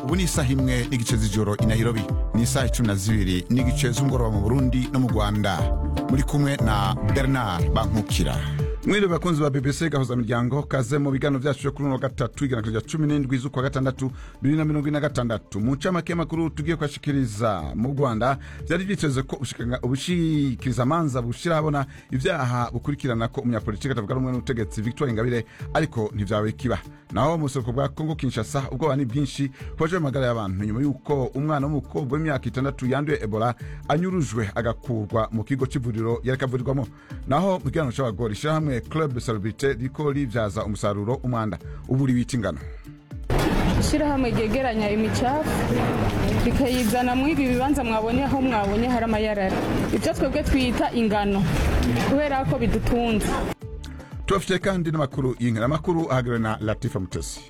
ubu ni isaha imwe n'igice z'ijoro i nairobi ni isaha icumi na zibiri n'igice z'umugoroba mu burundi no mu rwanda muri kumwe na bernard bankukira mwiriwe bakunzi ba bbc gahuza miryango kaze mu biganiro vyacu vyo kuri uno wa gatatu iganiro rya cumi n'indwi z'ukwa gatandatu bibiri na mirongo ine na gatandatu mu ncamake y'amakuru tugiye kuhashikiriza mu rwanda vyari vyiteze ko ubushikanga- ubushikirizamanza bushira habona ivyaha bukurikirana ko umunyapolitiki atavuga rumwe n'ubutegetsi victoire ingabire ariko ntivyabaye kiba naho mu buseruko bwa kongo kinshasa ubwoba ni bwinshi kubaje amagara y'abantu nyuma y'uko umwana w'umukobwa w'imyaka itandatu yanduye ebola anyurujwe agakurwa mu kigo c'ivuriro yareka avurirwamo naho mu kiganiro c'abagore ishirahamwe club celebrite riko rivyaza umusaruro umwanda uburi wita ingano ishyirahamwe ryegeranya imicafu rikayizana muri ibi bibanza mwabonye aho mwabonye hari amayarara ibyo twebwe twita ingano kubera ko bidutunze tubafitiye kandi n'amakuru y'inkera amakuru ahagariwe na latifa mutesi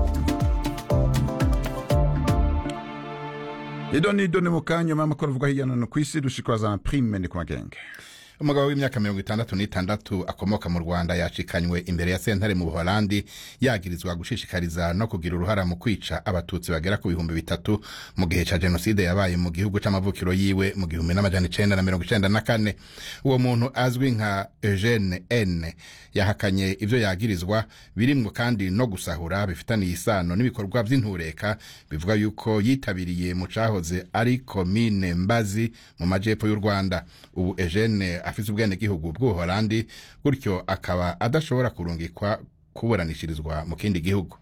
ido ni ido ni mu kanya nyuma y'amakuru avugwa hirya no hino ku isi dushikazana prime ni ku magenge umugabo w'imyaka mirongo itandatu n'itandatu akomoka mu rwanda yacikanywe imbere ya sentare mu buholandi yagirizwa gushishikariza no kugira uruhara mu kwica abatutsi bagera ku bihumbi bitatu mu gihe ca jenoside yabaye mu gihugu c'amavukiro yiwe mu gihumbi n'amajana icenda na mirongo icenda na kane uwo muntu azwi nka eugene n yahakanye ivyo yagirizwa birimwo kandi no gusahura bifitaniye isano n'ibikorwa vy'intureka bivuga yuko yitabiriye mu cahoze ari komine mbazi mu majepfo y'u rwanda ubu eugene afise ubwenegihugu bw'ubuholandi gutyo akaba adashobora kurungikwa kuburanishirizwa mu kindi gihugu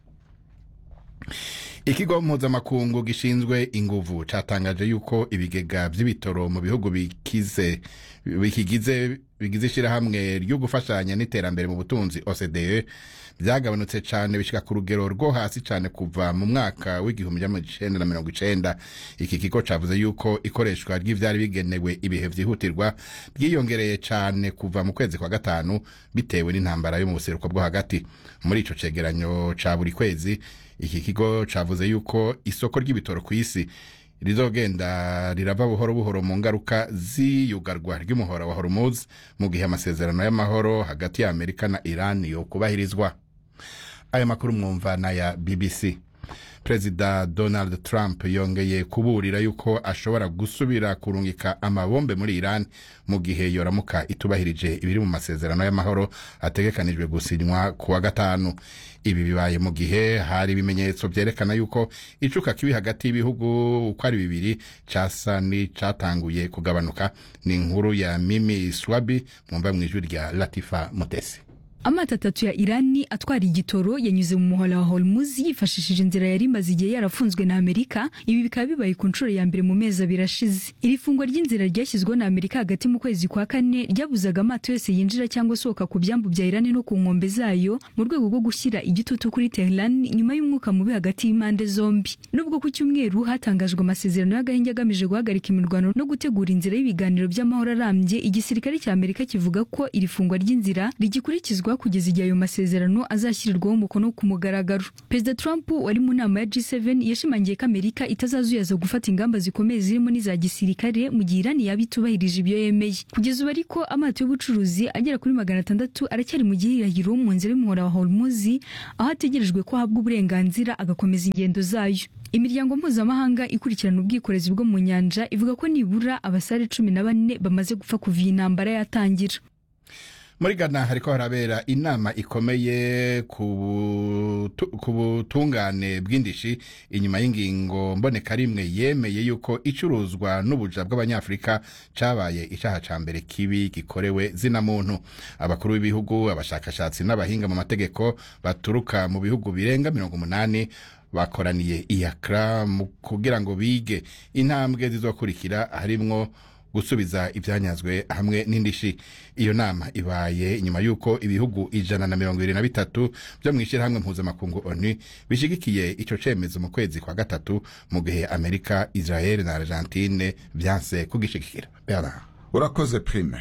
ikigo mpuzamakungu gishinzwe inguvu catangaje yuko ibigega vy'ibitoro mu bihugu bikize bikigize bigize ishirahamwe ryo gufashanya n'iterambere mu butunzi OCDE vyagabanutse cane bishika ku rugero rwo hasi cane kuva mu mwaka w'igihumbi jamajana icenda na mirongo icenda iki kigo cavuze yuko ikoreshwa ry'ivyari bigenewe ibihe vyihutirwa ryiyongereye cane kuva mu kwezi kwa gatanu bitewe n'intambara yo mu buseruko bwo hagati muri ico cegeranyo ca buri kwezi iki kigo cavuze yuko isoko ry'ibitoro ku isi rizogenda rirava buhoro buhoro mu ngaruka z'iyugarwa ry'umuhora wa hormuz mu gihe amasezerano y'amahoro hagati ya amerika na iran yo kubahirizwa ayo makuru mwumva n'aya bbc perezida donald trump yongeye kuburira yuko ashobora gusubira kurungika amabombe muri iran mu gihe yoramuka itubahirije ibiri mu masezerano y'amahoro ategekanijwe gusinywa ku wa gatanu ibi bibaye mu gihe hari ibimenyetso vyerekana yuko icuka kibi hagati y'ibihugu uko ari bibiri casa n'icatanguye kugabanuka ni inkuru ya mimi swabi mwumva mw'ijwi rya latifa mutesi amato atatu ya irani atwara igitoro yanyuze mu muhora wa hormuz yifashishije inzira yari imaze igihe yarafunzwe na amerika ibi bikaba bibaye ku nshuro ya mbere mu mezi abiri ashize iri fungwa ry'inzira ryashyizweho na amerika hagati mu kwezi kwa kane ryabuzaga amato yose yinjira cyangwa asohoka ku byambu bya irani no ku nkombe zayo mu rwego rwo gushyira igitutu kuri tehran nyuma y'umwuka mubi hagati y'impande zombi nubwo ku cyumweru hatangajwe amasezerano y'agahenge agamije guhagarika imirwano no gutegura inzira y'ibiganiro by'amahoro arambye igisirikare cya amerika kivuga ko iri fungwa ry'inzira rigikurikizwa kugeza igihe ayo masezerano azashyirirwaho umukono ku mugaragaro perezida trump wari mu nama ya g7 yashimangiye ko amerika itazazuyaza gufata ingamba zikomeye zirimo n'iza gisirikare mu gihe irani yaba itubahirije ibyo yemeye kugeza ubu ariko amato y'ubucuruzi agera kuri magana atandatu aracyari mu gihirahiro mu nzira y'umuhora wa hormuz aho ategerejwe ko ahabwa uburenganzira agakomeza ingendo zayo imiryango mpuzamahanga ikurikirana ubwikorezi bwo mu nyanja ivuga ko nibura abasare cumi na bane bamaze gupfa kuva iyi ntambara yatangira muri ghana hariko harabera inama ikomeye ku butu- ku butungane bw'indishi inyuma y'ingingo mbonekarimwe yemeye yuko icuruzwa n'ubuja bw'abanyafurika cabaye icaha ca mbere kibi gikorewe zina muntu abakuru b'ibihugu abashakashatsi n'abahinga mu mategeko baturuka mu bihugu birenga mirongo umunani bakoraniye iyakra mu kugira ngo bige intambwe zizokurikira harimwo gusubiza ibyanyazwe hamwe n'indishi iyo nama ibaye nyuma y'uko ibihugu ijana na mirongo ibiri na bitatu byo mu ishyirahamwe mpuzamakungu onu bishyigikiye icyo cyemezo mu kwezi kwa gatatu mu gihe amerika israel na argentine byanse kugishigikira Bernard. urakoze prime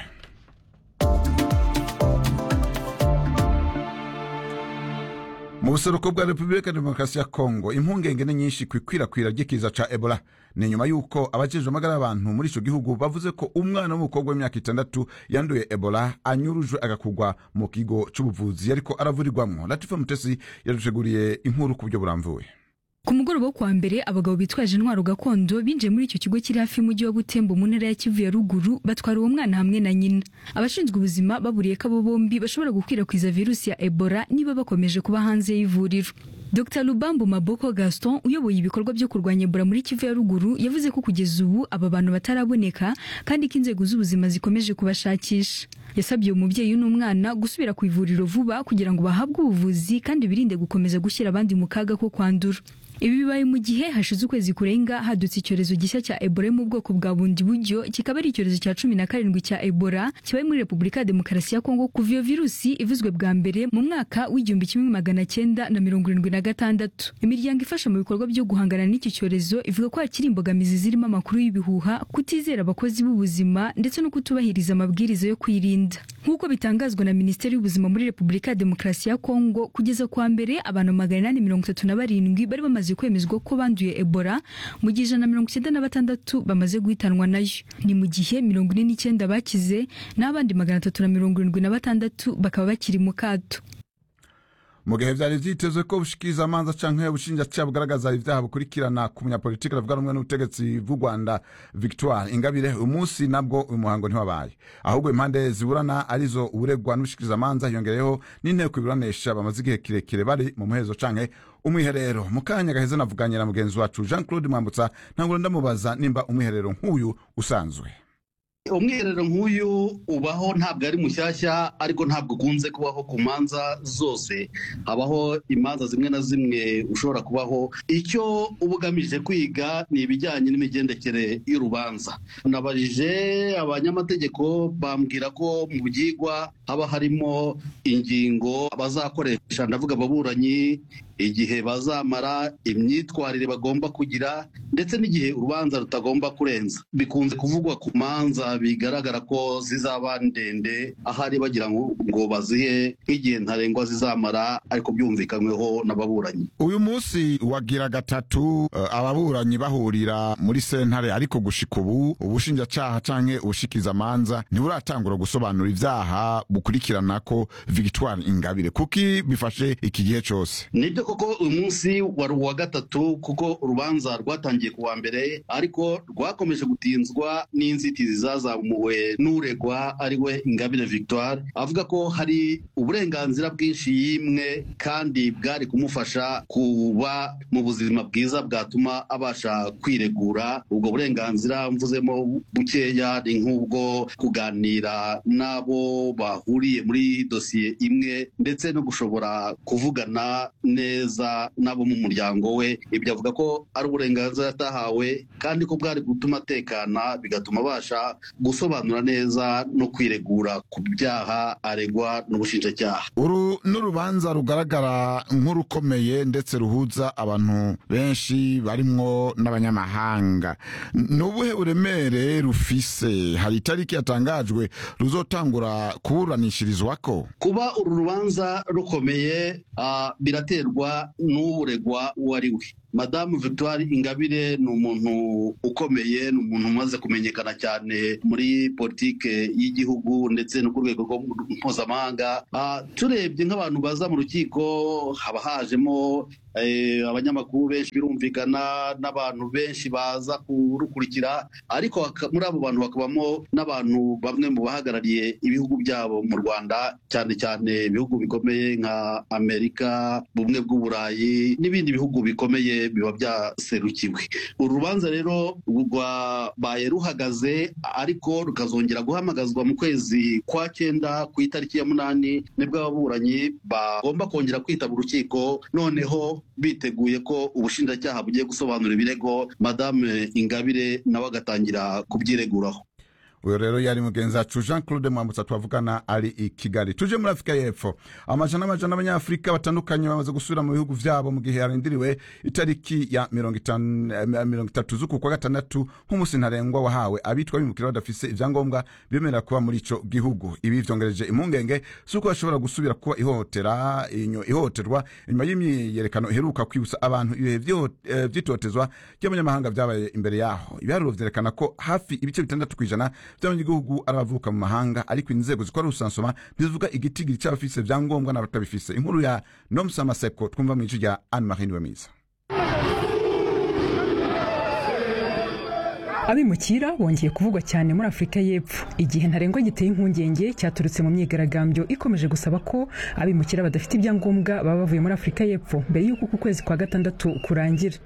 mu buseruko bwa repubulika ya demokarasi ya kongo impungenge ni nyinshi ku ikwirakwira ry'ikiza ca ebola ni nyuma y'uko abajejwe amagara y'abantu muri ico gihugu bavuze ko umwana w'umukobwa w'imyaka itandatu yanduye ebola anyurujwe agakugwa mu kigo c'ubuvuzi yariko aravurirwamwo latifa mutesi yaduteguriye inkuru ku buryo buramvuye ku mugoroba wo kuwa mbere abagabo bitwaje intwaro gakondo binjiye muri icyo kigo kiri hafi y'umujyi wa butembo mu ntara ya kivu ya ruguru batwara uwo mwana hamwe na nyina abashinzwe ubuzima baburiye ko abo bombi bashobora gukwirakwiza virusi ya ebola niba bakomeje kuba hanze y'ivuriro dr lubambo maboko gaston uyoboye ibikorwa byo kurwanya ebola muri kivu ya ruguru yavuze ko kugeza ubu aba bantu bataraboneka kandi ko inzego z'ubuzima zikomeje kubashakisha yasabye uwo mubyeyi n'umwana gusubira ku ivuriro vuba kugira ngo bahabwe ubuvuzi kandi birinde gukomeza gushyira abandi mu kaga ko kwandura ibi bibaye mu gihe hashize ukwezi kurenga hadutse icyorezo gishya cya ebola mu bwoko bwa bundi buryo kikaba ari icyorezo cya cumi na karindwi cya ebola kibaye muri repubulika ya demokarasi ya kongo kuva iyo virusi ivuzwe bwa mbere mu mwaka w'igihumbi kimwe magana cyenda na mirongo irindwi na gatandatu imiryango ifasha mu bikorwa byo guhangana n'iki cyorezo ivuga ko hakiri imbogamizi zirimo amakuru y'ibihuha kutizera abakozi b'ubuzima ndetse no kutubahiriza amabwiriza yo kwirinda nk'uko bitangazwa na minisiteri y'ubuzima muri repubulika ya demokarasi ya kongo kugeza kuwa mbere abantu magana inani mirongo itatu na barindwi bari bamaze kwemezwa ko banduye ebola mu gihe ijana na mirongo icyenda na batandatu bamaze guhitanwa nayo ni mu gihe mirongo ine n'icyenda bakize n'abandi magana atatu na mirongo irindwi na batandatu bakaba bakiri mu kato mu gihe vyari vyitezwe ko bushikiriza amanza canke ubushinjacyaha bugaragaza ivyaha bukurikirana ku munyapolitiki aravuga rumwe n'ubutegetsi bw'u rwanda victoire ingabire uyu munsi nabwo uyu muhango ntiwabaye ahubwo impande ziburana arizo uburegwa n'ubushikiriza amanza hiyongereyeho n'inteko iburanisha bamaze igihe kirekire bari mu muhezo canke umwiherero mu kanya gaheze navuganye na mugenzi wacu jean claude mwambutsa ntangura ndamubaza nimba umwiherero nk'uyu usanzwe umwiherero nk'uyu ubaho ntabwo ari mushyashya ariko ntabwo ukunze kubaho ku manza zose habaho imanza zimwe na zimwe ushobora kubaho icyo uba ugamije kwiga ni ibijyanye n'imigendekere y'urubanza nabajije abanyamategeko bambwira ko mu byigwa haba harimo ingingo bazakoresha ndavuga ababuranyi igihe bazamara imyitwarire bagomba kugira ndetse n'igihe urubanza rutagomba kurenza bikunze kuvugwa ku manza bigaragara ko zizaba ndende ahari bagira ngo ngo bazihe nk'igihe ntarengwa zizamara ariko byumvikanyweho n'ababuranyi uyu munsi wagira gatatu uh, ababuranyi bahurira muri sentare ariko gushika ubu ubushinjacyaha canke ubushikiza amanza ntiburatangura gusobanura ivyaha bukurikirana ko victoire ingabire kuki bifashe iki gihe cose nibyo koko uyu munsi wari uwa gatatu kuko urubanza rwatangiye ku wa mbere ariko rwakomeje gutinzwa n'inzitizi zazamuwe n'uregwa ari we ingabire victoire avuga ko hari uburenganzira bwinshi yimwe kandi bwari kumufasha kuba mu buzima bwiza bwatuma abasha kwiregura ubwo burenganzira mvuzemo bukeya ni nk'ubwo kuganira n'abo bahuriye muri dosiye imwe ndetse no gushobora kuvugana neza neza n'abo mu muryango we ibyo avuga ko ari uburenganzira yatahawe kandi ko bwari gutuma atekana bigatuma abasha gusobanura neza no kwiregura ku byaha aregwa n'ubushinjacyaha uru n'urubanza rugaragara nk'urukomeye ndetse ruhuza abantu benshi barimwo n'abanyamahanga ni ubuhe buremere rufise hari itariki yatangajwe ruzotangura kuburanishirizwako kuba uru rubanza rukomeye uh, biraterwa n'uregwa uwo ari we madamu victoire ingabire ni umuntu ukomeye ni umuntu umaze kumenyekana cyane muri politike y'igihugu ndetse no ku rwego mpuzamahanga turebye nk'abantu baza mu rukiko haba hajemo abanyamakuru benshi birumvikana n'abantu benshi baza kurukurikira ariko muri abo bantu hakabamo n'abantu bamwe mu bahagarariye ibihugu byabo mu rwanda cyane cyane ibihugu bikomeye nka amerika bumwe bw'uburayi n'ibindi bihugu bikomeye biba byaserukiwe uru rubanza rero rwabaye ruhagaze ariko rukazongera guhamagazwa mu kwezi kwa cyenda ku itariki ya munani nibwo ababuranyi bagomba kongera kwitaba urukiko noneho biteguye ko ubushinjacyaha bugiye gusobanura ibirego madame ingabire nawe agatangira kubyireguraho uyu rero yari mugenzi wacu jean claude mwambutsa twavugana ari i kigali tuje muri afurika y'epfo amajana n'amajana abanyafurika batandukanye bamaze gusubira mu bihugu vyabo mu gihe yarindiriwe itariki ya mirongo itatu z'uku kwa gatandatu nk'umunsi ntarengwa wahawe abitwa bimukira badafise ivyangombwa bemerera kuba muri ico gihugu ibi vyongereje impungenge z'uko bashobora gusubira kuba ihohotera ihohoterwa inyuma y'imyiyerekano iheruka kwibutsa abantu ibihe vy'itotezwa ry'abanyamahanga vyabaye imbere yaho ibiharuro vyerekana ko hafi ibice bitandatu kw'ijana by'abanyagihugu ari abavuka mu mahanga ariko inzego zikora urusansoma ntizivuga igitigiri cy'abafise vyangombwa n'abatabifise inkuru ya nomusa maseko twumva mu ico rya anne marie niwemiza abimukira bongeye kuvugwa cyane muri afurika y'epfo igihe ntarengwa giteye impungenge cyaturutse mu myigaragambyo ikomeje gusaba ko abimukira badafite ibyangombwa baba bavuye muri afurika y'epfo mbere y'uko uku kwezi kwa gatandatu kurangira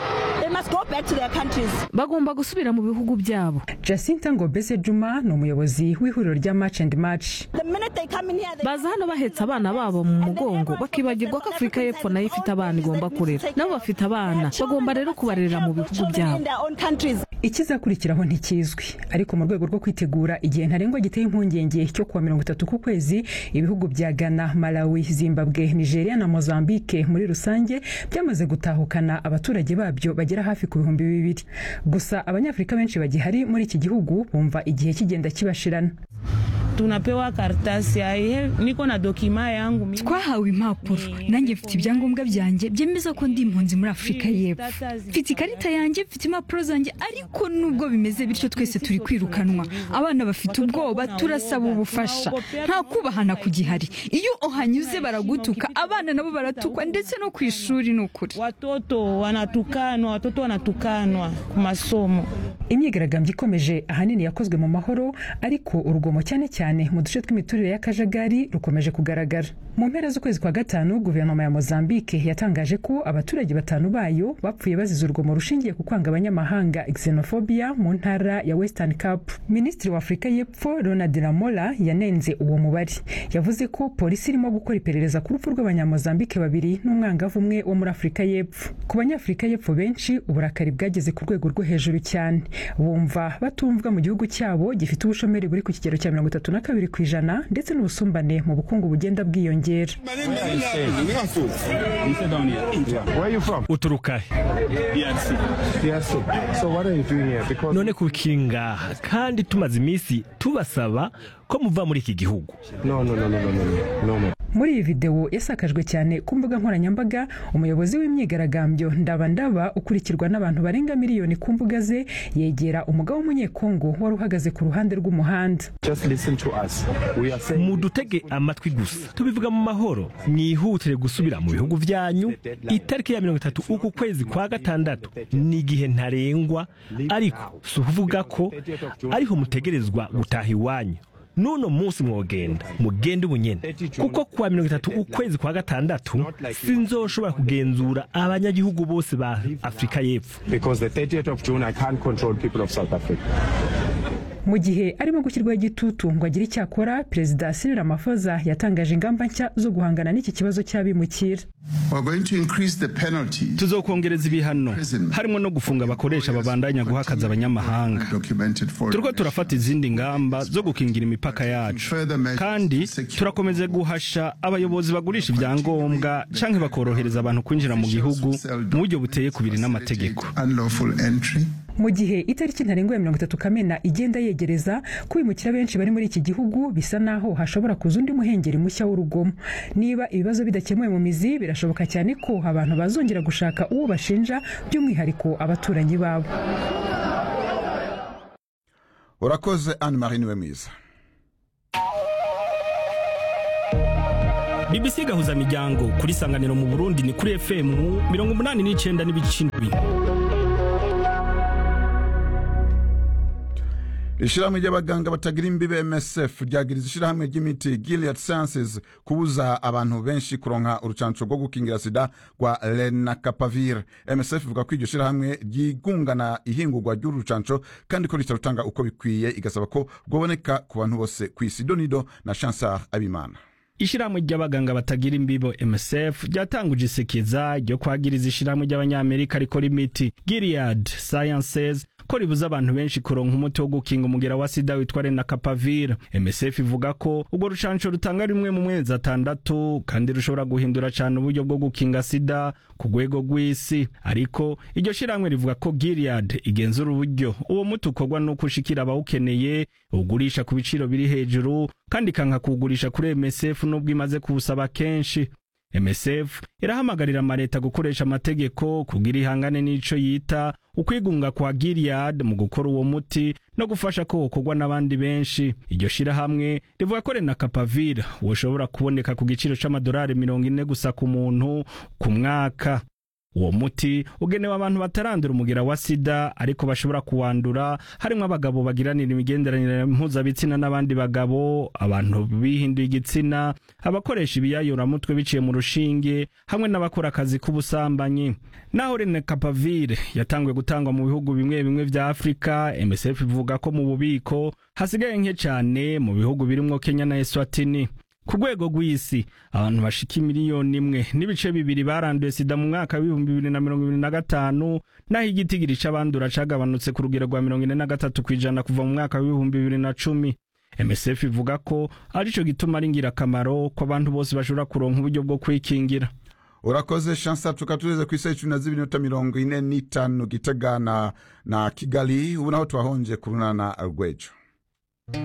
bagomba gusubira mu bihugu byabo jacinta ngobese juma ni umuyobozi w'ihuriro rya match and match baza hano bahetse abana babo mu mugongo bakibagirwa ko afurika y'epfo nayo ifite abana igomba kurera nabo bafite abana bagomba rero kubarerera mu bihugu byabo ikizakurikiraho ntikizwi ariko mu rwego rwo kwitegura igihe ntarengwa giteye impungenge cyo kuwa mirongo itatu ku kwezi ibihugu bya ghana malawi zimbabwe nigeria na mozambique muri rusange byamaze gutahukana abaturage babyo bagera hafi ku bihumbi bibiri gusa abanyafurika benshi bagihari muri iki gihugu bumva igihe kigenda kibashirana tunapewa karatasi niko na dokima yangu twahawe impapuro nanjye mfite ibyangombwa byanjye byemeza ko ndi impunzi muri afurika y'epfo mfite ikarita yanjye mfite impapuro zanjye ariko nubwo bimeze bityo twese turi kwirukanwa abana bafite ubwoba turasaba ubufasha nta kubahana kugihari iyo uhanyuze baragutuka abana nabo baratukwa ndetse no ku ishuri ni ukuri watoto wanatukanwa watoto wanatukanwa ku masomo imyigaragambyo ikomeje ahanini yakozwe mu mahoro ariko urugomo cyane cyane mu duce tw'imiturire y'akajagari rukomeje kugaragara mu mpera z'ukwezi kwa gatanu guverinoma ya mozambique yatangaje ko abaturage batanu bayo bapfuye bazize urugomo rushingiye ku kwanga abanyamahanga xenophobia mu ntara ya western cape minisitiri wa afurika y'epfo ronald lamola yanenze uwo mubare yavuze ko polisi irimo gukora iperereza ku rupfu rw'abanyamozambique babiri n'umwangavu umwe wo muri afurika y'epfo ku banyafurika y'epfo benshi uburakari bwageze ku rwego rwo hejuru cyane bumva batumvwa mu gihugu cyabo gifite ubushomeri buri ku kigero cya mirongo itatu na kabiri ku ijana ndetse n'ubusumbane mu bukungu bugenda bwiyongera uturuka none kuki ngaha kandi tumaze iminsi tubasaba ko muva muri iki gihugu muri iyi videwo yasakajwe cyane ku mbuga nkoranyambaga umuyobozi w'imyigaragambyo ndabandaba ukurikirwa n'abantu barenga miliyoni ku mbuga ze yegera umugabo w'umunyekongo wari uhagaze ku ruhande rw'umuhanda mudutege amatwi gusa tubivuga mu mahoro mwihutire gusubira mu bihugu byanyu itariki ya mirongo itatu uku kwezi kwa gatandatu ni igihe ntarengwa ariko si ukuvuga ko ariho mutegerezwa gutaha iwanyu n'uno munsi mwogenda mugende ubunyene kuko kuwa mirongo itatu ukwezi kwa gatandatu sinzoshobora kugenzura abanyagihugu bose ba afurika y'epfo mu gihe arimo gushyirwaho igitutu ngo agire icyo akora perezida Cyril Ramaphosa yatangaje ingamba nshya zo guhangana n'iki kibazo cy'abimukira tuzokongereza ibihano harimo no gufunga abakoresha babandanya guhakaza abanyamahanga turiko turafata izindi ngamba zo gukingira imipaka yacu kandi turakomeza guhasha abayobozi bagurisha ibyangombwa canke bakorohereza abantu kwinjira mu gihugu mu buryo buteye kubiri n'amategeko mu gihe itariki ntarengwa ya mirongo itatu kamena igenda yegereza kwimukira benshi bari muri iki gihugu bisa naho hashobora kuza undi muhengeri mushya w'urugomo niba ibibazo bidakemuwe mu mizi birashoboka cyane ko abantu bazongera gushaka uwo bashinja by'umwihariko abaturanyi babo urakoze anne marie niwe mwiza bbc gahuza miryango kuri sanganiro mu burundi ni kuri fm mirongo umunani n'icyenda n'ibice indwi ishyirahamwe ry'abaganga batagira imbibe msf ryagiriza ishyirahamwe ry'imiti gilead sciences kubuza abantu benshi kuronka urucanco rwo gukingira sida rwa lenacapavir msf ivuga ko iryo shyirahamwe ryigungana ihingurwa ry'uru rucanco kandi ko ritarutanga uko bikwiye igasaba ko rwaboneka ku bantu bose ku isi donido na chansar abimana ishyirahamwe ry'abaganga batagira imbibo msf ryatanguje isekeza ryo kwagiriza ishyirahamwe ry'abanyamerika rikora imiti gilead sciences ko ribuza abantu benshi kuronka umuti wo gukinga umugera wa sida witwa renacapavir msf ivuga ko urwo rucanco rutanga rimwe mu mezi atandatu kandi rushobora guhindura cyane uburyo bwo gukinga sida ku rwego rw'isi ariko iryo shyirahamwe rivuga ko gilead igenzura uburyo uwo muti ukorwa n'uko ushikira abawukeneye ugurisha ku biciro biri hejuru kandi ikanka kuwugurisha kuri msf n'ubwo imaze kuwusaba kenshi msf irahamagarira amaleta gukoresha amategeko kugira ihangane n'ico yita ukwigunga kwa gilead mu gukora uwo muti no gufasha ko wokorwa n'abandi benshi iryo shirahamwe rivuga ko renacapavir woshobora kuboneka ku giciro c'amadolari mirongo ine gusa ku muntu ku mwaka uwo muti ugenewe abantu batarandura umugera wa sida ariko bashobora kuwandura harimo abagabo bagiranira imigenderanire mpuzabitsina n'abandi bagabo abantu bihinduye igitsina abakoresha ibiyayuramutwe biciye mu rushinge hamwe n'abakora akazi k'ubusambanyi naho rene kapavire yatanguye gutangwa mu bihugu bimwe bimwe vya afurika msf ivuga ko mu bubiko hasigaye nke cyane mu bihugu birimwo kenya na eswatini ku rwego rw'isi abantu bashika imiliyoni imwe n'ibice bibiri baranduye sida mu mwaka w'ibihumbi bibiri na mirongo ibiri na gatanu naho igitigiri c'abandura cagabanutse ku rugero rwa mirongo ine na gatatu kw'ijana kuva mu mwaka w'ibihumbi bibiri na cumi msf ivuga ko arico gituma ari ngirakamaro ko abantu bose bashobora kuronka uburyo bwo kwikingira urakoze shansa tukatugeze ku isaha icumi na zibiri n'iminota mirongo ine n'itanu gitega na, na kigali ubu naho twahonje ku runana rwejo